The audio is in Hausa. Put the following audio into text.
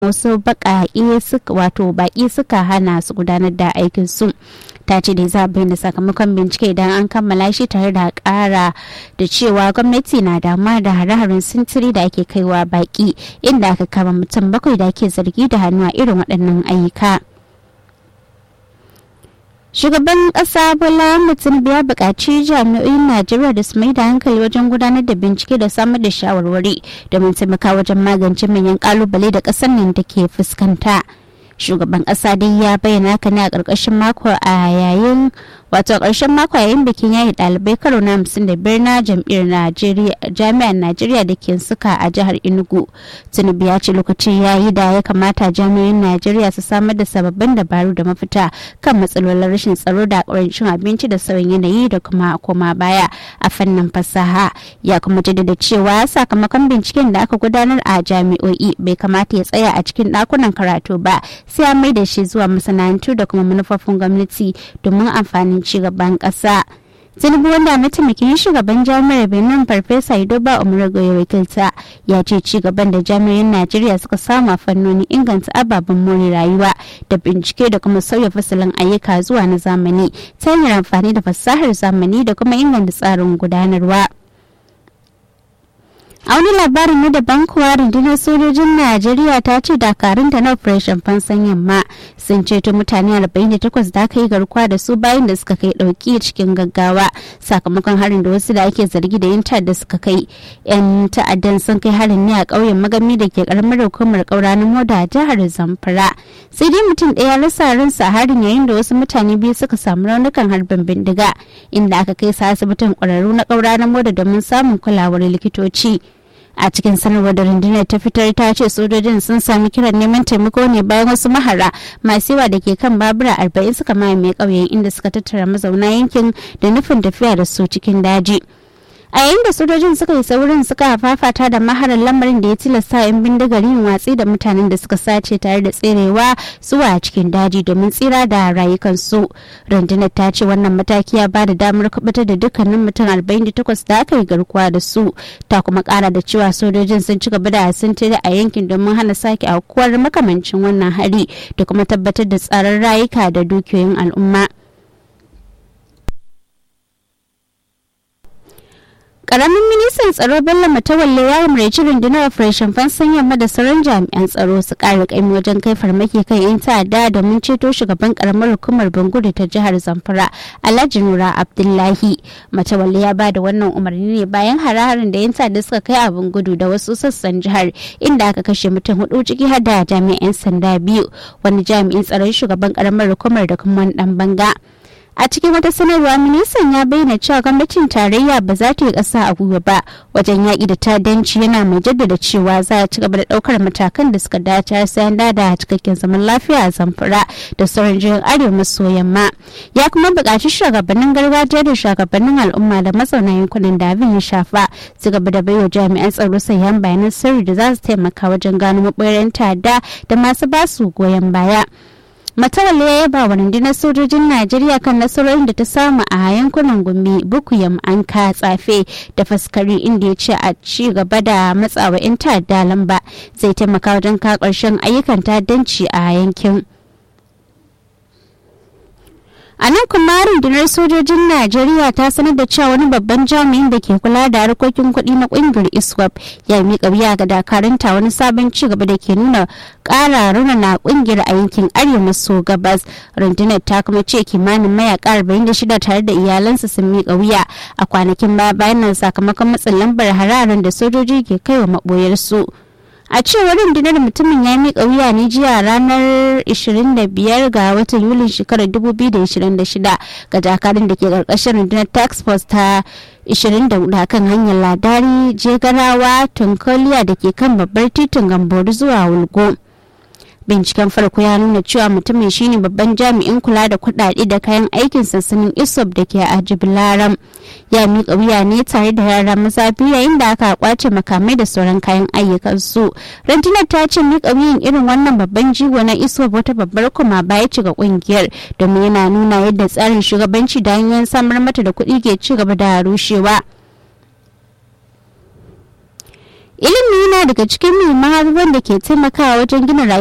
wasu baƙaƙe suka wato baƙi suka hana su gudanar da aikin su ta ce da za bayyana sakamakon bincike idan an kammala shi tare da ƙara da cewa gwamnati na damuwa da hare-haren sintiri da ake kaiwa baƙi inda aka kama mutum bakwai da ake zargi da hannu a irin waɗannan ayyuka. shugaban kasa bola mutum ya buƙaci jami'o'in najeriya da su mai da hankali wajen gudanar da bincike da samar da shawarwari domin taimaka wajen magance manyan kalubale da ƙasar nan take fuskanta shugaban kasa dai ya bayyana haka ne a ƙarƙashin mako a yayin wato ƙarshen mako yayin bikin yayi ɗalibai karo na hamsin da biyar na jam'iyyar jami'ar najeriya da ke suka a jihar enugu tinubu ya ce lokacin yayi da ya kamata jami'o'in najeriya su samar da sababbin dabaru da mafita kan matsalolin rashin tsaro da ƙarancin abinci da sauyin yanayi da kuma koma baya a fannin fasaha ya kuma jaddada cewa sakamakon binciken da aka gudanar a jami'o'i bai kamata ya tsaya a cikin ɗakunan karatu ba sai a mai da shi zuwa masana'antu da kuma manufofin gwamnati domin amfanin ci gaban ƙasa. tinubu wanda mataimakin shugaban jami'ar benin farfesa idoba umarago ya wakilta ya ce ci gaban da jami'in najeriya suka samu a fannoni inganta ababen more rayuwa da bincike da kuma sauya fasalin ayyuka zuwa na zamani ta hanyar amfani da fasahar zamani da kuma inganta tsarin gudanarwa. a wani labarin na daban kuwa rundunar sojojin najeriya ta ce dakarunta na operation fansan yamma sun ceto mutane 48 da aka yi garkuwa da su bayan da suka kai dauki cikin gaggawa sakamakon harin da wasu da ake zargi da yin da suka kai yan ta'addan sun kai harin ne a ƙauyen magami da ke karamar hukumar ƙauranin moda a jihar zamfara sai dai mutum ɗaya rasa ransa a harin yayin da wasu mutane biyu suka samu raunukan harbin bindiga inda aka kai su asibitin ƙwararru na ƙauranin moda domin samun kulawar likitoci a cikin sanarwar da rundunar ta fitar ta ce sojojin sun sami kiran neman taimako ne bayan wasu mahara masu yawa da ke kan babura arba'in suka mamaye ƙauyen inda suka tattara mazauna yankin da nufin tafiya da su cikin daji a yayin da sojojin suka yi saurin suka fafata da maharar lamarin da ya tilasta yan bindigar yin watsi da mutanen da suka sace tare da tserewa zuwa cikin daji domin tsira da rayukansu rundunar ta ce wannan mataki ya bada damar kubutar da dukkanin mutum 48 da aka yi garkuwa da su ta kuma kara da cewa sojojin sun ci gaba da sintiri a yankin domin hana sake aukuwar makamancin wannan hari da kuma tabbatar da tsaron rayuka da dukiyoyin al'umma. karamin ministan tsaro bello matawalle ya umarci rundunar operation fansan yamma da sauran jami'an tsaro su kara kaimi wajen kai farmaki kan yan ta'adda domin ceto shugaban karamar hukumar bangudu ta jihar zamfara alhaji nura abdullahi matawalle ya ba da wannan umarni ne bayan hare-haren da yan ta'adda suka kai a bangudu da wasu sassan jihar inda aka kashe mutum hudu ciki har da jami'an sanda biyu wani jami'in tsaron shugaban karamar hukumar da kuma wani dan banga a cikin wata sanarwa ministan ya bayyana cewa gwamnatin tarayya ba za ta yi ƙasa a gwiwa ba wajen yaƙi da ta'addanci yana mai jaddada cewa za a ci gaba da ɗaukar matakan da suka dace sai an dada cikakken zaman lafiya a zamfara da sauran jihohin arewa maso yamma ya kuma buƙaci shugabannin gargajiya da shugabannin al'umma da mazauna yankunan da abin ya shafa su gaba da baiwa jami'an tsaro sayan bayanan sirri da za su taimaka wajen gano maɓoyar ta'adda da masu basu goyon baya. matawalle ya yaba wa rundunar sojojin najeriya kan nasarorin da ta samu a yankunan gumi bukuyam anka tsafe da faskari inda ya ce a ci gaba da matsawa 'yan ta'adda lamba zai taimaka wajen ka ƙarshen ayyukan ta'addanci a yankin a nan kuma rundunar sojojin najeriya ta sanar da cewa wani babban jami'in da ke kula da harkokin kuɗi na ƙungiyar iswap ya miƙa wuya ga dakaranta wani sabon ci gaba da ke nuna ƙara na ƙungiyar a yankin arewa maso gabas rundunar ta kuma ce kimanin mayaka 46 tare da iyalansa sun miƙa wuya a kwanakin baya bayan nan sakamakon matsin lambar hararen da sojoji ke kai wa maɓoyarsu. a cewar rundunar mutumin ya miƙa wuya ne jiya ranar 25 ga watan yulin shekarar 2026 ga dakarun da ke ƙarƙashin rundunar tax force ta 24 kan hanyar ladari jegarawa tunkoliya da ke kan babbar titin gambori zuwa wulgo binciken farko ya nuna cewa mutumin shine babban jami'in kula da kudade da kayan aikin sansanin isop da ke a jibilaram ya miƙa wuya ne tare da yara maza biyu yayin da aka kwace makamai da sauran kayan ayyukan su rundunar ta ce miƙa wuyan irin wannan babban jigo na isop wata babbar kuma baya ci ga kungiyar domin yana nuna yadda tsarin shugabanci da hanyoyin samar mata da kuɗi ke ci gaba da rushewa ilimi na daga cikin muhimman abubuwan da ke taimakawa wajen gina rayuwa